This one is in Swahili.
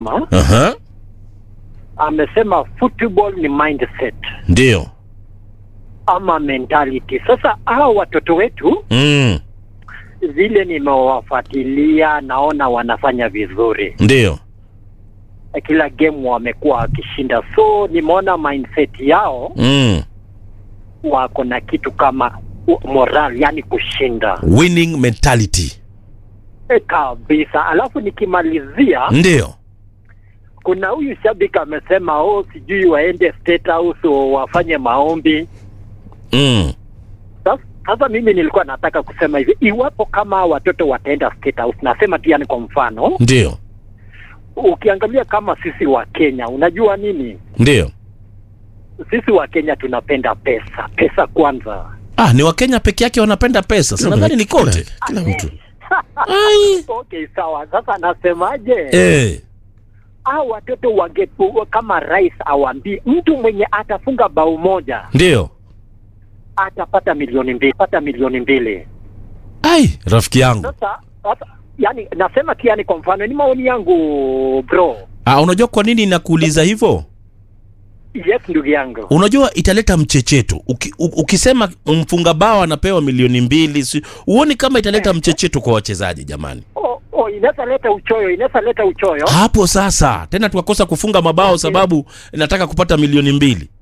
Aha. amesema football ni mindset Ndio. ama mentality. Sasa hawa watoto wetu Mm. vile nimewafuatilia, naona wanafanya vizuri, Ndio. kila game wamekuwa wakishinda, so nimeona mindset yao Mm. wako na kitu kama u- moral, yani kushinda Winning mentality. e, kabisa. Alafu nikimalizia, Ndio. kuna huyu shabiki amesema oh, sijui waende State House wafanye maombi. Mm. Sasa- Sasa mimi nilikuwa nataka kusema hivi, iwapo kama watoto wataenda State House, nasema tu yani, kwa mfano Ndio. ukiangalia kama sisi wa Kenya, unajua nini, Ndio. sisi wa Kenya tunapenda pesa, pesa kwanza. Ah, ni Wakenya peke yake wanapenda pesa. Si nadhani ni kote. Kila mtu. Ai. Okay, sawa. Sasa nasemaje? Eh. hao watoto wangepu kama rais awambii mtu mwenye atafunga bao moja Ndio. atapata milioni mbili pata milioni mbili Ai, rafiki yangu. sasa sasa yani nasema tu yani kwa mfano ni maoni yangu bro Ah, unajua kwa nini nakuuliza hivyo? yes ndugu yangu Unajua italeta mchecheto. Uki, u, ukisema mfunga bao anapewa milioni mbili, si, uoni kama italeta mchecheto kwa wachezaji jamani? oh, oh, inaweza leta uchoyo inaweza leta uchoyo Hapo sasa tena tukakosa kufunga mabao sababu nataka kupata milioni mbili.